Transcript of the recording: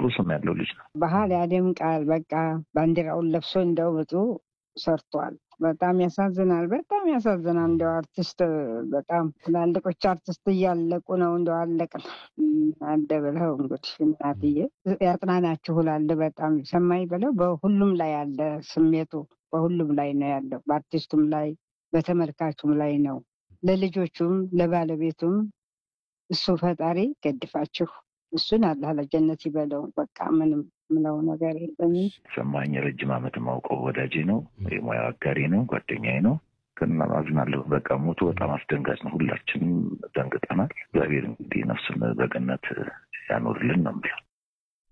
ጥሩ ስም ያለው ልጅ ነው። ባህል ያደምቃል። በቃ ባንዲራውን ለብሶ እንደው ብዙ ሰርቷል። በጣም ያሳዝናል። በጣም ያሳዝናል። እንደው አርቲስት በጣም ትላልቆች አርቲስት እያለቁ ነው። እንደው አለቅን አለ ብለው እንግዲህ እናትዬ ያጽናናችሁ እላለሁ። በጣም ሰማይ ብለው በሁሉም ላይ ያለ ስሜቱ በሁሉም ላይ ነው ያለው። በአርቲስቱም ላይ በተመልካቹም ላይ ነው። ለልጆቹም ለባለቤቱም እሱ ፈጣሪ ገድፋችሁ እሱን አላህ ለጀነት ይበለው። በቃ ምንም ምለው ነገር የለኝም። ሰማኝ ረጅም ዓመት ማውቀው ወዳጄ ነው፣ የሙያ አጋሪ ነው፣ ጓደኛዬ ነው። ግን አዝናለሁ። በቃ ሞቱ በጣም አስደንጋጭ ነው። ሁላችንም ደንግጠናል። እግዚአብሔር እንግዲህ ነፍሱን በገነት ያኖርልን ነው የምለው።